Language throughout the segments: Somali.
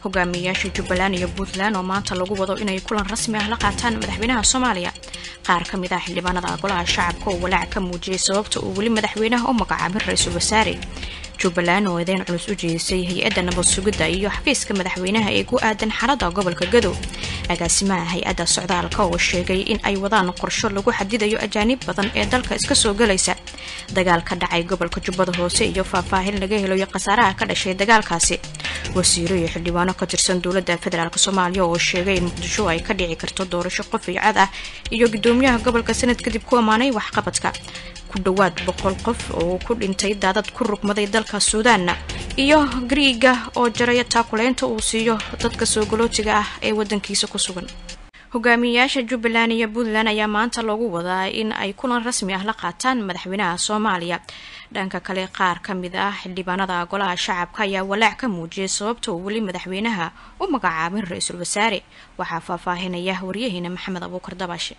hogaamiyayaasha jubbaland iyo puntland oo maanta lagu wado inay kulan rasmi ah la qaataan madaxweynaha soomaaliya qaar ka mid ah xildhibaanada golaha shacabka oo walaac ka muujiyay sababta uu weli madaxweynaha u magacaabin ra-iisul wasaare jubbaland oo eedeyn culus u jeedisay hay-adda nabad sugidda iyo xafiiska madaxweynaha ee ku aadan xaalada gobolka gadow agaasimaha hay-adda socdaalka oo sheegay in ay wadaan qorsho lagu xadidayo ajaanib badan ee dalka iska soo galaysa dagaal ka dhacay gobolka jubbada hoose iyo faahfaahin laga helayo khasaaraha ka dhashay dagaalkaasi wasiiro iyo xildhibaano ka tirsan dowladda federaalk soomaaliya oo sheegay in muqdisho ay ka dhici karto doorasho qof iyo cad ah iyo gudoomiyaha gobolka sanad kadib ku ammaanay waxqabadka ku dhowaad boqol qof oo ku dhintay daadad ku rugmaday dalka suudaanna iyo griiga oo jaraya taakuleynta uu siiyo dadka soo galootiga ah ee wadankiisa ku sugan hogaamiyayaasha jubbaland iyo puntland ayaa maanta loogu wadaa in ay kulan rasmi ah la qaataan madaxweynaha soomaaliya dhanka kale qaar ka mid ah xildhibaanada golaha shacabka ayaa walaac ka muujiyay sababta uu weli madaxweynaha u magacaabin ra-iisul wasaare waxaa faahfaahinaya waryaheena maxamed abuukar dabaashe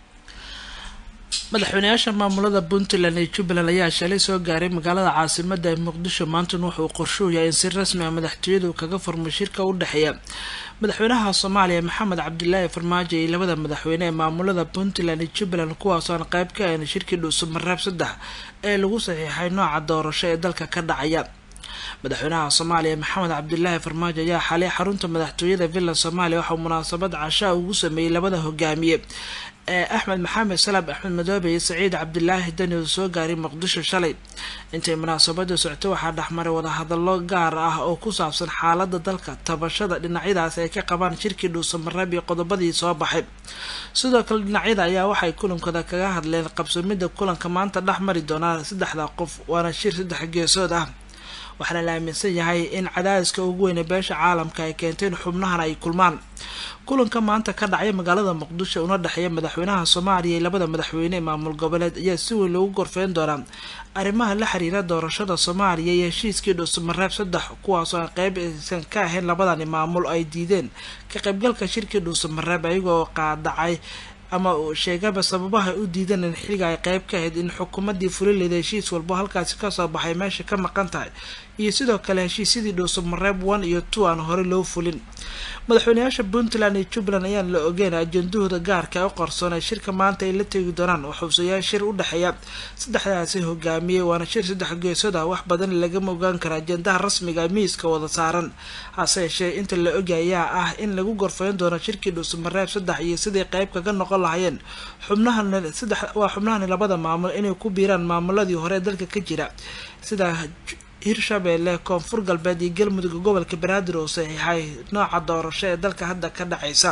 madaxweynayaasha maamulada puntland iyo jubbaland ayaa shalay soo gaaray magaalada caasimada ee muqdisho maantana wuxuu qorshuhu yahay in si rasmi ah madaxtooyadu kaga furmay shirka u dhexeeya madaxweynaha soomaaliya maxamed cabdilaahi farmaajo iyo labada madaxweyne ee maamulada puntland iyo jubbaland kuwaasoon qayb ka ahayn shirkii dhuusamareeb saddex ee lagu saxiixay nooca doorasho ee dalka ka dhacaya madaxweynaha soomaaliya maxamed cabdilaahi farmaajo ayaa xalay xarunta madaxtooyada villa soomaaliya waxauu munaasabad cashaa ugu sameeyey labada hogaamiye ee axmed maxamed salaab axmed madoobe iyo saciid cabdilaahi dani oo soo gaaray muqdisho shalay intay munaasabada socto waxaa dhexmaray wadahadallo gaar ah oo ku saabsan xaalada dalka tabashada dhinacyadaas ay ka qabaan shirkii dhuusamareeb iyo qodobadii soo baxay sidoo kale dhinacyada ayaa waxay kulankooda kaga hadleen qabsamida kulanka maanta dhex mari doonaa saddexda qof waana shir saddex geesood ah waxaana la aaminsan yahay in cadaadiska ugu weyne beesha caalamka ay keentay in xubnahan ay kulmaan kulanka maanta ka dhacay magaalada muqdisho una dhexeeya madaxweynaha soomaaliya iyo labada madaxweyne ee maamul goboleed ayaa si weyn loogu gorfeyn doonaa arrimaha la xiriira doorashada soomaaliya iyo heshiiskii dhuusamareeb saddex kuwaasoo aan qeyb aysan ka ahayn labadani maamul ay diideen ka qaybgalka shirkii dhuusamareeb ayagoo qaadacay ama sheegaba sababaha u diidan in xilliga ay qeyb ka ahayd in xukuumadii fulileeda heshiis walbo halkaasi kasoo baxay meesha ka maqan tahay iyo sidoo kale heshiisyadii dhuusamareeb one iyo two aan hore loo fulin madaxweynayaasha puntland iyo jubbaland ayaan la ogeyn ajendahooda gaarka ee u qarsoon ee shirka maanta ay la tegi doonaan oo xubsayaal shir u dhexeeya saddexdaasi hogaamiyey waana shir saddex geesood ah wax badan lagama ogaan kara ajendaha rasmiga miiska wada saaran hase yeeshee inta la oga ayaa ah in lagu gorfeyn doono shirkii dhuusamareeb saddex iyo siday qeyb kaga noqon lahayeen xubnahan saddex waa xubnahani labada maamul inay ku biiraan maamuladii hore ee dalka ka jira sida hirshabeelle koonfur galbeed iyo galmudug gobolka banaadir oo saxiixay nooca doorasho ee dalka hadda ka dhacaysa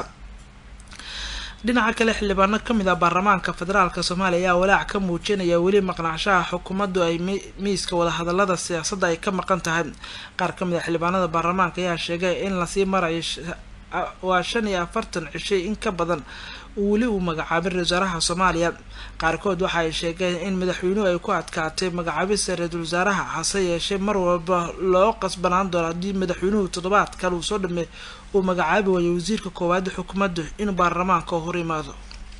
dhinaca kale xildhibaano kamid ah baarlamaanka federaalk soomaaliya ayaa walaac ka muujinaya weli maqnaanshaha xukuumaddu ay miiska wadahadalada siyaasadda ay ka maqan tahay qaar kamid ah xildhibaanada baarlamaanka ayaa sheegay in lasii marayo waa shan iyo afartan cishay in ka badan weli uu magacaabin ra-isul wasaaraha soomaaliya qaarkood waxa ay sheegeen in madaxweynuhu ay ku adkaatay magacaabista ra-iisul wasaaraha hase yeeshee mar walba loo qasbanaan doono haddii madaxweynuhu toddobaad kale uu soo dhameey uu magacaabi waayo wasiirka koowaad xukuumaddu inuu baarlamaanka hor imaado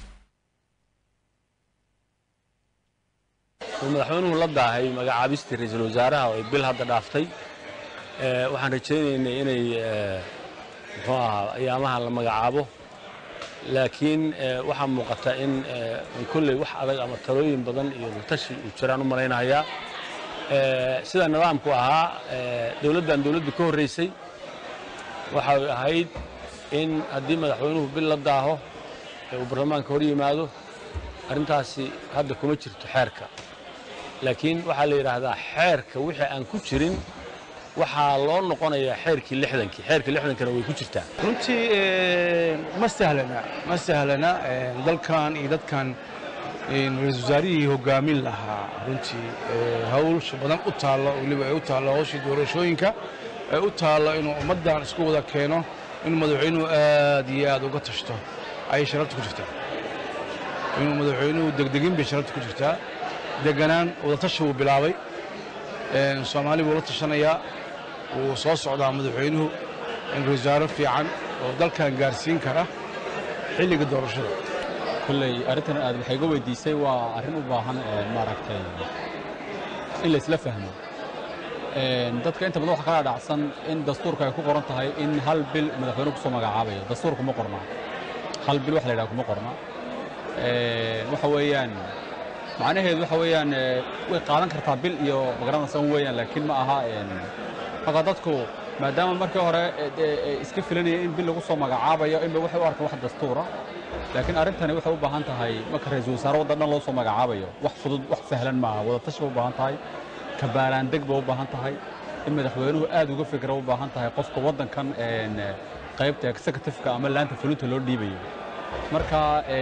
madaxweynuhu la daahay magacaabistii ra-iisul wasaaraha oo ay bil hadda dhaaftay waxaan rajaynaynay inay muxuu ahaa ayaamaha la magacaabo laakiin waxaa muuqata in kolley wax adag ama talooyin badan iyo latashi uu jiraan u malaynayaa sida nidaamku ahaa dowladdan dowladdii ka horraysay waxay ahayd in haddii madaxweynuhu bil la daaho ee uu baarlamaanka hor yimaado arrintaasi hadda kuma jirto xeerka laakiin waxaa la yidhaahdaa xeerka wixii aan ku jirin waxaa loo noqonayaa xeerkii lixdankii xeerkii lixdankana way ku jirtaa runtii ma sahlana ma sahlana dalkan iyo dadkan ra-isul wasaarihii hogaamin lahaa runtii hawlsha badan u taallo weliba ay u taallo hawshii doorashooyinka ay u taallo inuu ummaddan isku wada keeno inuu madaxweynuhu aad iyo aad uga tashto ayay sharabta ku jirtaa inuu madaxweynuhu degdegin bay sharabta ku jirtaa deganaan wadatashi wuu bilaabay soomaali buu la tashanayaa wuu soo socdaa madaxweynuhu in ra-iisawaare fiican oo dalkan gaarsiin kara xilliga doorashada kolley arrintan aad waxay ga weydiisay waa arrin u baahan maaragtay in laysla fahmo dadka inta badan waxa kala dhacsan in dastuurka ay ku qoran tahay in hal bil madaxweyne kusoo magacaabayo dastuurka ma qorna hal bil wax la yidhaha kuma qorna waxa weeyaan macnaheedu waxa weeyaan way qaadan kartaa bil iyo magaranaysan weeyaan laakiin ma aha marka dadku maadaama markii hore iska filanaya in bil lagu soo magacaabayo inba waxay u arkaan wax dastuura laakiin arrintani waxay u baahan tahay marka ra-iisul wasaare waddan dhan loo soo magacaabayo wax fudud wax sahlan maaha wadatashi bay u baahan tahay kabaaraandeg bay u baahan tahay in madaxweynuhu aad uga fikra u baahan tahay qofka waddankan qaybta executive-ka ama laanta fulinta loo dhiibayo marka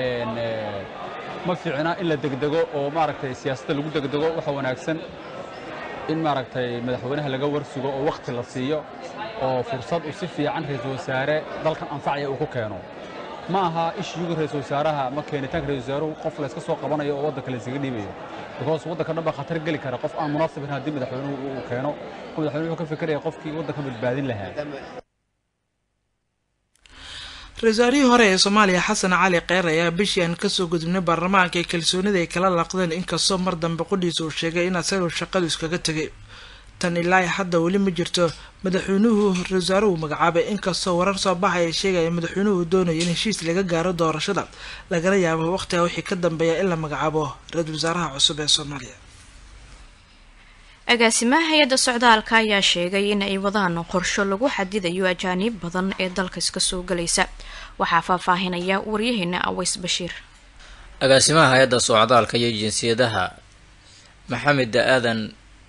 ma fiicna in la degdego oo maaragtay siyaasadda lagu degdego waxa wanaagsan in maaragtay madaxweynaha laga warsugo oo wakhti la siiyo oo fursad uu si fiican ra-iisul wasaare dalkan anfacaya uu ku keeno ma aha ishiyuga ra-iisul wasaaraha ma keenitaanka ra-isul wasaaruhu qof layska soo qabanayo oo waddanka laysaga dhiibayo because waddanka dhan baa khatar geli kara qof aan munaasibin haddii madaxweynuhu uu keeno madaxweynuhu wuxuu ka fikiraya qofkii waddanka badbaadin lahaa ra-isul waarihii hore ee soomaaliya xasan cali kheyr ayaa bishii aan kasoo gudubnay baarlamaanka ee kalsoonida ay kala laqdeen inkastoo mar dambe qudhiisa uu sheegay in asagoo shaqadu iskaga tegay tan ilaa hadda weli ma jirto madaxweynuhu ra-isul wasaaruhu magacaabay inkastoo warar soo baxay ay sheegaya madaxweynuhu doonayo in heshiis laga gaaro doorashada lagala yaabo waqtiga wixii ka dambeeya in la magacaabo ra-iisul wasaaraha cusub ee soomaaliya agaasimaha hay-adda socdaalka ayaa sheegay in ay wadaan qorsho lagu xadidayo ajaaniib badan ee dalka iska soo galaysa waxaa faahfaahinaya waryaheena aweys bashiir agaasimaha hay-adda socdaalka iyo jinsiyadaha maxamed aadan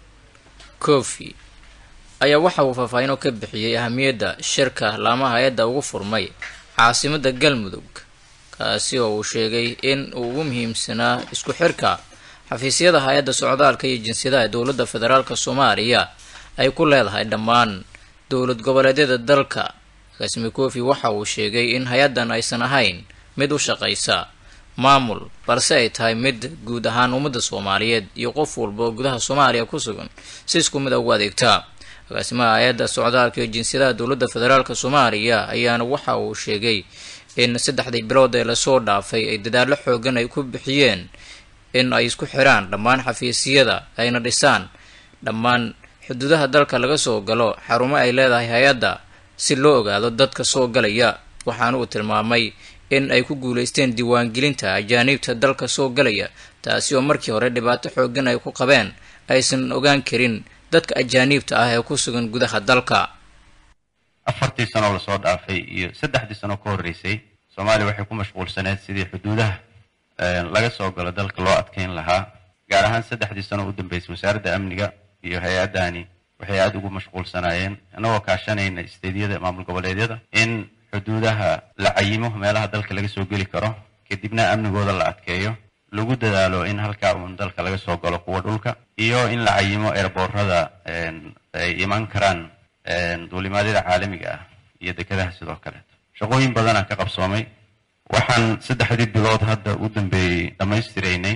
kofi ayaa waxa uu faahfaahin oo ka bixiyey ahamiyadda shirka laamaha hay-adda ugu furmay caasimadda galmudug kaasi oo uu sheegay in uu ugu muhiimsanaa isku xirka xafiisyada hay-adda socdaalka iyo jinsiyadaha ee dowladda federaalk soomaaliya ay ku leedahay dhammaan dowlad goboleedyada dalka agaasime kofi waxa uu sheegay in hay-addan aysan ahayn mid u shaqaysa maamul balse ay tahay mid guud ahaan ummadda soomaaliyeed iyo qof walba oo gudaha soomaaliya ku sugan si isku mid a ugu adeegtaa agaasimaha hay-adda socdaalka iyo jinsiyadaha dowladda federaalk soomaaliya ayaana waxa uu sheegay in saddexdii bilood ee lasoo dhaafay ay dadaallo xoogan ay ku bixiyeen in ay isku xiraan dhammaan xafiisyada ayna dhisaan dhammaan xuduudaha dalka laga soo galo xarumo ay leedahay hay-adda si loo ogaado dadka soo galaya waxaana uu tilmaamay in ay ku guulaysteen diiwaangelinta ajaaniibta dalka soo galaya taasi oo markii hore dhibaato xoogan ay ku qabeen aysan ogaan karin dadka ajaaniibta ah ee ku sugan gudaha dalka afartii sanoo lasoo dhaafay iyo saddexdii sanoo ka horreysay soomaaliya waxay ku mashquulsaneed sidii xuduudaha laga soo galo dalka loo adkeyn lahaa gaar ahaan saddexdii sano u dambeysay wasaaradda amniga iyo hay-addani waxay aada ugu mashquulsanaayeen inagoo kaashanayna isteedyada maamul goboleedyada in xuduudaha la cayimo meelaha dalka laga soo geli karo kadibna amnigooda la adkeeyo lagu dadaalo in halkaa uun dalka laga soo galo kuwa dhulka iyo in la cayimo eerboorada ay iman karaan duulimaadyada caalamiga ah iyo dekedaha sidoo kaleeto shaqooyin badanaa ka qabsoomay waxaan saddexdii bilood hadda u dambeeyey dhammaystiraynay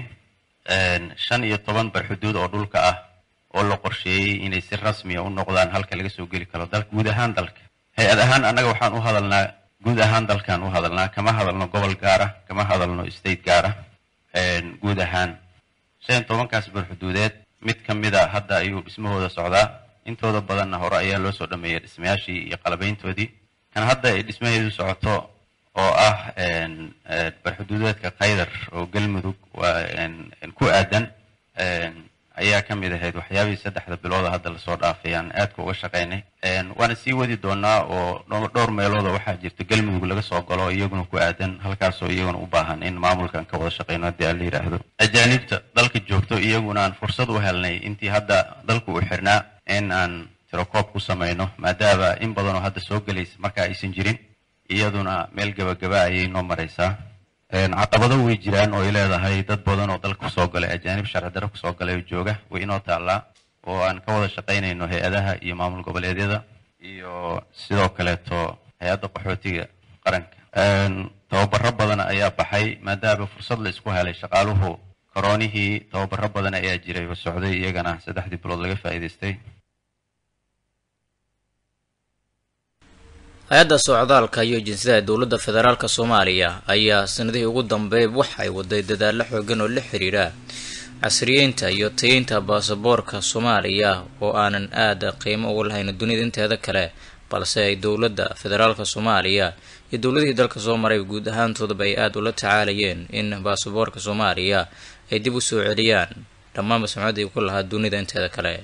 shan iyo toban barxuduud oo dhulka ah oo la qorsheeyey inay si rasmiya u noqdaan halka laga soo geli karo dalka guud ahaan dalka hay-ad ahaan annaga waxaan u hadalnaa guud ahaan dalkaan u hadalnaa kama hadalno gobol gaara kama hadalno state gaara guud ahaan shan iyo tobankaas barxuduudeed mid ka mida hadda ayuu dhismahooda socdaa intooda badanna hore ayaa loo soo dhameeyay dhismayaashii iyo qalabayntoodii kan hadda ay dhismaheedu socoto oo ah barxuduudeedka kaydar oo galmudug ku aadan ayaa ka mid ahayd waxyaabihii saddexda bilooda hadda lasoo dhaafay aan aadka uga shaqaynay waana sii wadi doonaa oo dhowr meelooda waxaa jirta galmudug laga soo galo iyaguna ku aadan halkaasoo iyaguna u baahan in maamulkan ka wada shaqayno haddii aan la yidhaahdo ajaanibta dalka joogto iyaguna aan fursad u helnay intii hadda dalku uu xirnaa in aan tirokoob ku samayno maadaama in badanoo hadda soo gelaysa marka aysan jirin iyaduna meel gabagaba ayay noo maraysaa caqabado way jiraan oo ay leedahay dad badan oo dalka kusoo galay ajaanib sharci darro kusoo galay oo jooga way inoo taallaa oo aan ka wada shaqaynayno hay-adaha iyo maamul goboleedyada iyo sidoo kaleeto hay-adda qaxootiga qaranka tababaro badan ayaa baxay maadaama fursad la isku helay shaqaaluhu koroonihii tababaro badan ayaa jiray oo socday iyagana saddexdii bilood laga faa'iidaystay hay-adda socdaalka iyo jinsiyada dowladda federaalk soomaaliya ayaa sanadihii ugu dambeey wax ay waday dadaallo xoogan oo la xiriira casriyeynta iyo tayeynta baasaboorka soomaaliya oo aanan aada qiimo ugu lahayn dunida inteeda kale balse ay dowladda federaalka soomaaliya iyo dowladihii dalka soo maray guud ahaantoodaba ay aada ula tacaalayeen in baasaboorka soomaaliya ay dib u soo celiyaan dhammaanba sumcaddii ku lahaa dunida inteeda kale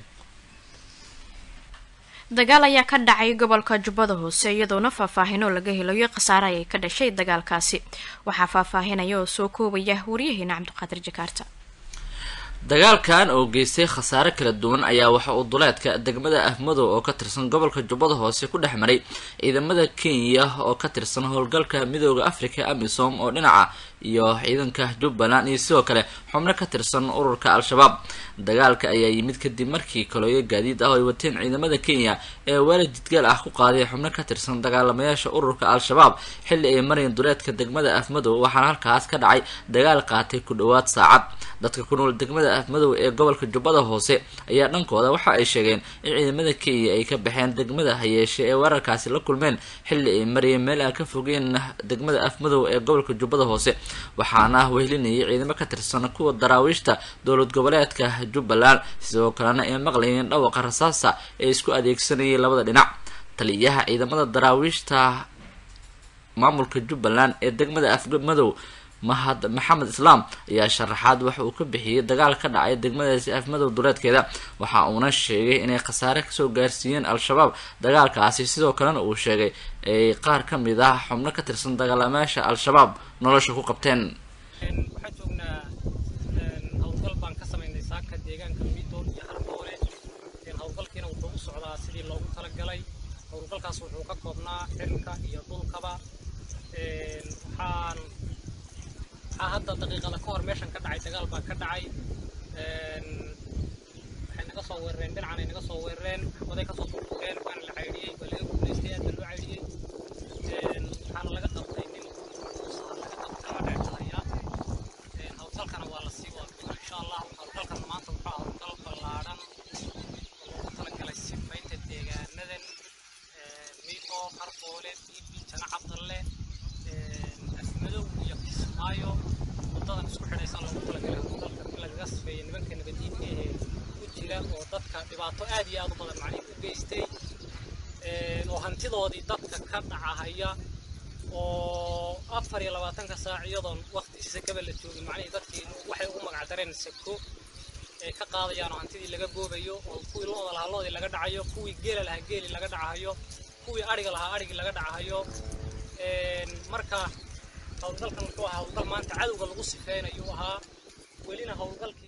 dagaal ayaa ka dhacay gobolka jubbada hoose iyadoona faahfaahinoo laga helayo khasaare ayay ka dhashay dagaalkaasi waxaa faahfaahinaya oo soo koobaya wariyaheena cabdiqaadir jakaarta dagaalkan oo geystay khasaare kala duwan ayaa waxa uu duleedka degmada ahmadow oo ka tirsan gobolka jubbada hoose ku dhex maray ciidamada kenya oo ka tirsan howlgalka midooda africa amisom oo dhinaca iyo ciidanka jubbaland iyo sidoo kale xubno ka tirsan ururka al-shabaab dagaalka ayaa yimid kadib markii kalooyo gaadiid ah oo ay wateen ciidamada kenya ee weerar jidgaal ah ku qaaday xubno ka tirsan dagaalamayaasha ururka al-shabaab xilli ay marayeen duleedka degmada afmadow waxaana halkaas ka dhacay dagaal qaatay ku dhowaad saacad dadka ku nool degmada afmadow ee gobolka jubbada hoose ayaa dhankooda waxa ay sheegeen in ciidamada kenya ay ka baxeen degmada hayeeshe ee weerarkaasi la kulmeen xilli ay marayeen meel aan ka fogeen degmada afmadow ee gobolka jubbada hoose waxaana wehlinayay ciidamo ka tirsan kuwa daraawiishta dowlad goboleedka jubbaland sidoo kalena ay maqlayeen dhawaqa rasaasa ee isku adeegsanayay labada dhinac taliyaha ciidamada daraawiishta maamulka jubbaland ee degmada afmadow mahad maxamed islaam ayaa sharaxaad waxa uu ka bixiyey dagaal ka dhacay degmadaasi afmadow duleedkeeda waxa uuna sheegay inay khasaare kasoo gaarsiiyeen al-shabaab dagaalkaasi sidoo kalena uu sheegay ay qaar ka mid ah xubno ka tirsan dagaalamayaasha al-shabaab nolosha ku qabteen waxaan joognaa howlgal baan ka samaynay saaka deegaanka midoon iyo harboole howlgalkiina wuxuu u socdaa sidii loogu talagalay howlgalkaas wuxuu ka koobnaa xilka iyo dhulkaba waxaan waxaa hadda daqiiqada ka hor meeshan ka dhacay dagaal baa ka dhacay waxay naga soo weerareen dhinacanay naga soo weerareen waday kasoo furfureen waana la caydhiyey waa laga guulaystay aad baa loo caydhiyey waxaana laga qabtay nin laga qabtay waa dheertahaya howlgalkana waa la sii wada insha allah howlgalkan maanta wuxuu howlgal ballaadhan oo loogu talagalay sifaynta deegaanadan miito qarboole biibi jana cabdalle afmadow iyo kismaayo wadadan isku xidhaysan loogu talagalay howlgalka in lagaga sifeeyo nimanka nabadiinka ee ku jira oo dadka dhibaato aad iyo aad u badan macnihi u geystay oo hantidoodii dadka ka dhacahaya oo afar iyo labaatanka saac iyadoon waqti sakaba la joogin macnihii dadkii waxay ugu magacdareen sako ay ka qaadayaan oo hantidii laga goobayo oo kuwii looda lahaa loodii laga dhacayo kuwii geela lahaa geeli laga dhacahayo kuwii adhiga lahaa adhigii laga dhacahayo marka howlgalkan wuxuu ahaa howlgal maanta cadowga lagu sifeynayu ahaa welina howlgalkiisa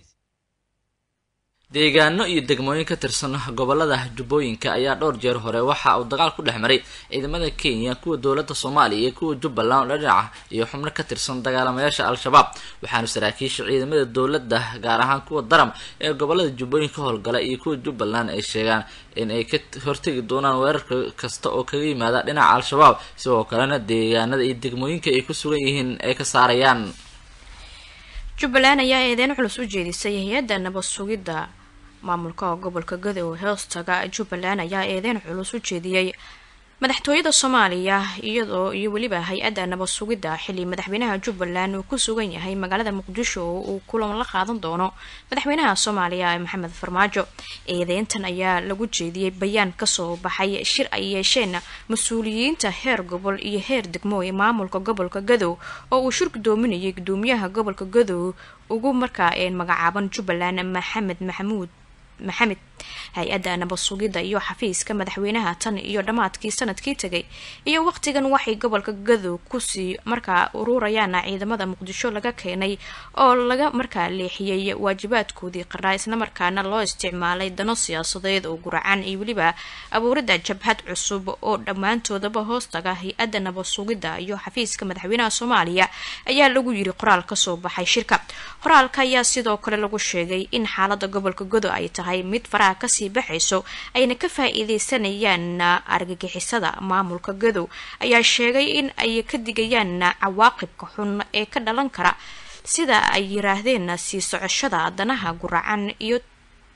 deegaano iyo degmooyin ka tirsan gobolada jubbooyinka ayaa dhowr jeer hore waxa uu dagaal ku dhex maray ciidamada kenya kuwa dowladda soomaaliya iyo kuwa jubbaland oo dhinaca iyo xubno ka tirsan dagaalamayaasha al-shabaab waxaana saraakiisha ciidamada dowladda gaar ahaan kuwa daram ee gobolada jubbooyinka howlgala iyo kuwa jubbaland ay sheegaan in ay ka hortegi doonaan weerarka kasta oo kaga yimaada dhinaca al-shabaab sidoo kalena deegaanada iyo degmooyinka ay ku sugan yihiin ay ka saarayaan jubbaland ayaa eedeyn culus u jeedisay hay-adda nabad sugidda maamulka gobolka gadow hoostaga jubbaland ayaa eedeyn culus u jeediyey madaxtooyada soomaaliya iyadoo iyo weliba hay-adda nabad sugidda xilli madaxweynaha jubbaland uu ku sugan yahay magaalada muqdisho oo uu kulan la qaadan doono madaxweynaha soomaaliya maxamed farmaajo eedeyntan ayaa lagu jeediyey bayaan kasoo baxay shir ay yeesheen mas-uuliyiinta heer gobol iyo heer degmo ee maamulka gobolka gadow oo uu shir gudoominayay gudoomiyaha gobolka gadow ugu markaa een magacaaban jubbaland maxamed maxamuud maxamed hay-adda nabad sugidda iyo xafiiska madaxweynaha tan iyo dhammaadkii sanadkii tegay iyo waqtigan waxay gobolka gadow kusii markaa ururayaan ciidamada muqdisho laga keenay oo laga markaa leexiyey waajibaadkoodii qaraa islamarkaana loo isticmaalay dano siyaasadeed oo guracan iyo weliba abuuridda jabhad cusub oo dhammaantoodaba hoostaga hay-adda nabad sugidda iyo xafiiska madaxweynaha soomaaliya ayaa lagu yiri qoraal kasoo baxay shirka qoraalka ayaa sidoo kale lagu sheegay in xaalada gobolka gadow ay tahay mid faraha kasii baxayso ayna ka faa-iideysanayaan argagixisada maamulka gadow ayaa sheegay in ay ka digayaan cawaaqibka xun ee ka dhalan kara sida ay yiraahdeen sii socoshada danaha guracan iyo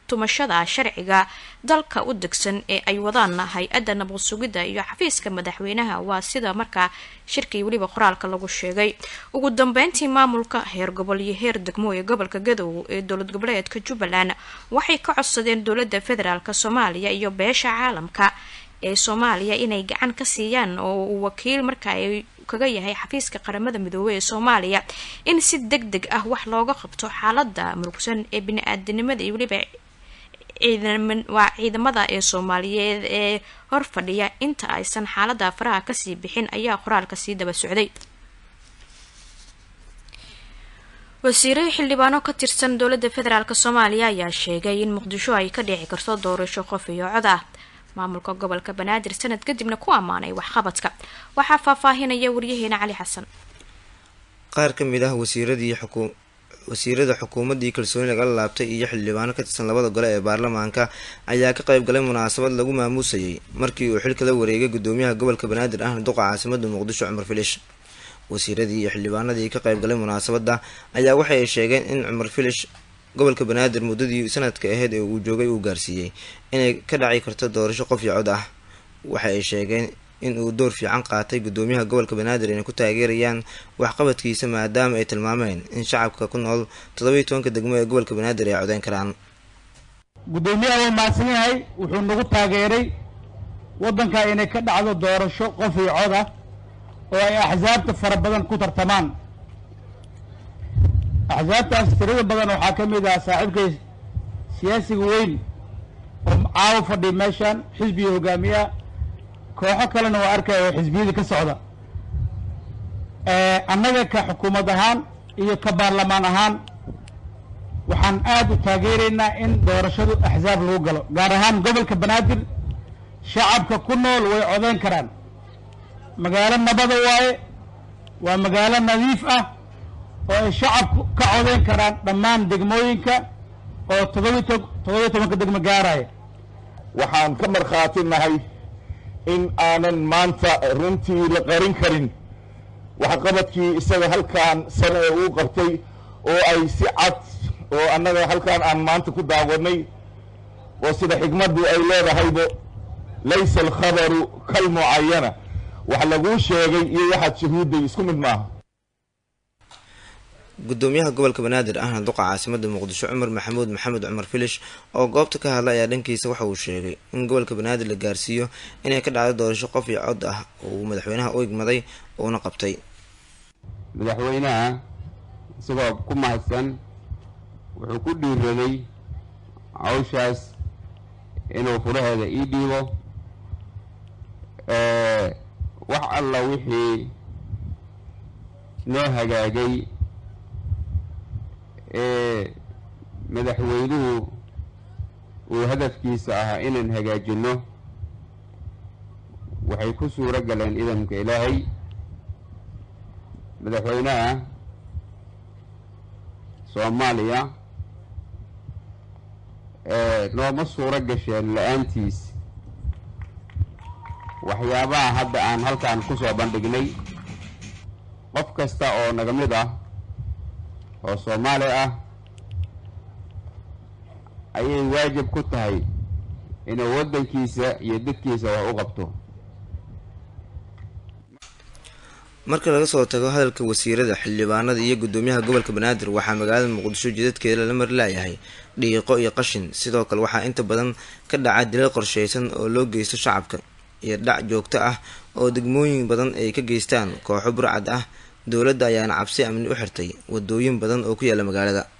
tumashada sharciga dalka u degsan ee ay wadaan hay-adda nabad sugidda iyo xafiiska madaxweynaha waa sida markaa shirkii weliba qoraalka lagu sheegay ugu dambeyntii maamulka heer gobol iyo heer degmo ee gobolka gadow ee dowlad goboleedka jubbaland waxay ka codsadeen dowladda federaalk soomaaliya iyo beesha caalamka ee soomaaliya inay gacan ka siiyaan oo uu wakiil marka ay kaga yahay xafiiska qaramada midoobey ee soomaaliya in si deg deg ah wax looga qabto xaalada murugsan ee bini-aadanimada iyo weliba waa ciidamada ee soomaaliyeed ee hor fadhiya inta aysan xaalada faraha kasii bixin ayaa qoraalka sii daba socday wasiire xildhibaano ka tirsan dowladda federaalk soomaaliya ayaa sheegay in muqdisho ay ka dhici karto doorasho qof iyo cod ah maamulka gobolka banaadir sanad kadibna ku ammaanay waxqabadka waxaa faahfaahinaya waryaheena cali xasan qaar ka mid ah wasiiradii xukuu wasiirada xukuumaddii kalsooni lagala laabtay iyo xildhibaano ka tirsan labada gole ee baarlamaanka ayaa ka qayb galay munaasabad lagu maamuusayay markii uu xilka la wareegay gudoomiyaha gobolka banaadir ahna duqa caasimada muqdisho cumar filish wasiiradii iyo xildhibaanadii ka qayb galay munaasabadda ayaa waxa ay sheegeen in cumar filish gobolka banaadir muddadii sanadka aheyd ee uu joogay uu gaarsiiyey inay ka dhaci karto doorasho qof iyo cod ah waxa ay sheegeen in uu door fiican qaatay gudoomiyaha gobolka banaadir inay ku taageerayaan waxqabadkiisa maadaama ay tilmaameen in shacabka ku nool toddobiiy tobanka degmo ee gobolka banaadir ay codeyn karaan gudoomiyaha waa mahadsan yahay wuxuu nagu taageeray waddanka inay ka dhacdo doorasho qof iyo cod ah oo ay axsaabta fara badan ku tartamaan axsaabtaas tirada badan waxaa ka mid ah saaxiibkay siyaasiga weyn oo caawo fadhiya meeshan xisbiga hogaamiyaha kooxo kalena waa arkaya oo xisbiyadii ka socda annaga ka xukuumad ahaan iyo ka baarlamaan ahaan waxaan aada u taageeraynaa in doorashadu axsaab lagu galo gaar ahaan gobolka banaadir shacabka ku nool way codeyn karaan magaalo nabada waaye waa magaalo nadiif ah oo ay shacabku ka codeyn karaan dhammaan degmooyinka oo todobiy toddobiyo tobanka degmo gaaraya waxaan ka markhaati nahay in aanan maanta runtii la qarin karin waxqabadkii isaga halkaan sane ee uu qabtay oo ay si cad oo annaga halkaan aan maanta ku daawanay oo sida xigmaddu ay leedahaybo laysa alkhabaru kalmucayana wax laguu sheegay iyo waxaad shahuudday isku mid maaha gudoomiyaha gobolka banaadir ahna duqa caasimada muqdisho cumar maxamuud maxamed cumar filish oo goobta ka hadlay ayaa dhankiisa waxa uu sheegay in gobolka banaadir la gaarsiiyo inay ka dhacdo doorasho qof iyo cod ah oo uu madaxweynaha u igmaday uuna qabtay madaxweynaha isagoo ku mahadsan wuxuu ku dhiiraday hawshaas inuu furaheeda ii dhiibo wax alla wixii noo hagaagay ee madaxweynuhu uu hadafkiisa ahaa inaan hagaajinno waxay ku suuro galeen idamka ilaahay madaxweynaha soomaaliya nooma suuro gasheen la-aantiis waxyaabaha hadda aan halkaan ku soo bandhignay qof kasta oo naga mid ah oo soomaali ah ayay waajib ku tahay inuu waddankiisa iyo dadkiisa wax u qabto marka laga soo tago hadalka wasiirada xildhibaanada iyo gudoomiyaha gobolka banaadir waxaa magaalada muqdisho jidadkeeda lala mari laayahay dhiiqo iyo qashin sidoo kale waxaa inta badan ka dhaca dilal qorsheysan oo loo geysto shacabka iyo dhac joogto ah oo degmooyin badan ay ka geystaan kooxo burcad ah dowladda ayaana cabsi amni u xirtay wadooyin badan oo ku yaala magaalada